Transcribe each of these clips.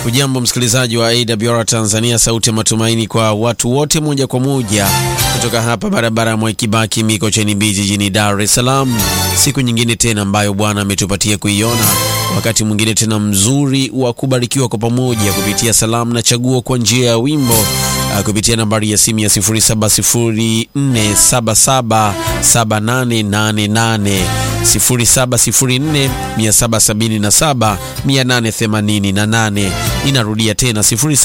Ujambo msikilizaji wa AWR Tanzania, sauti ya matumaini kwa watu wote, moja kwa moja kutoka hapa barabara ya Mwaikibaki Mikocheni B jijini Dar es Salaam. Siku nyingine tena ambayo Bwana ametupatia kuiona, wakati mwingine tena mzuri wa kubarikiwa kwa pamoja kupitia salamu na chaguo kwa njia ya wimbo uh, kupitia nambari ya simu ya 0704777888 0704777888. Inarudia tena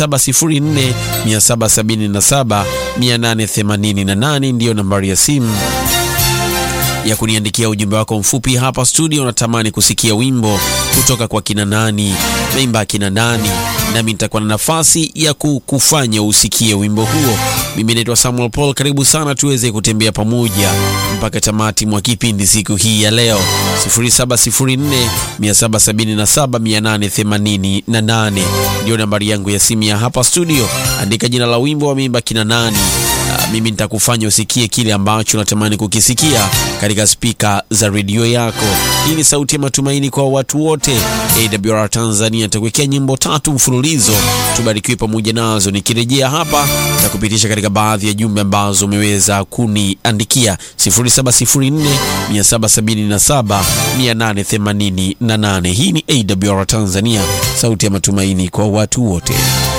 0704777888 ndiyo nambari ya simu ya kuniandikia ujumbe wako mfupi hapa studio. Unatamani kusikia wimbo kutoka kwa kina nani, naimba kina nani, nami nitakuwa na nafasi ya kukufanya usikie wimbo huo. Mimi naitwa Samuel Paul, karibu sana tuweze kutembea pamoja mpaka tamati mwa kipindi siku hii ya leo. 0704777888 ndio nambari yangu ya simu ya hapa studio. Andika jina la wimbo, wameimba kina nani. Uh, mimi nitakufanya usikie kile ambacho unatamani kukisikia katika spika za redio yako. Hii ni sauti ya matumaini kwa watu wote. AWR Tanzania nitakuwekea nyimbo tatu mfululizo, tubarikiwe pamoja nazo. Nikirejea hapa na kupitisha katika baadhi ya jumbe ambazo umeweza kuniandikia 0704777888. Hii ni AWR Tanzania, sauti ya matumaini kwa watu wote.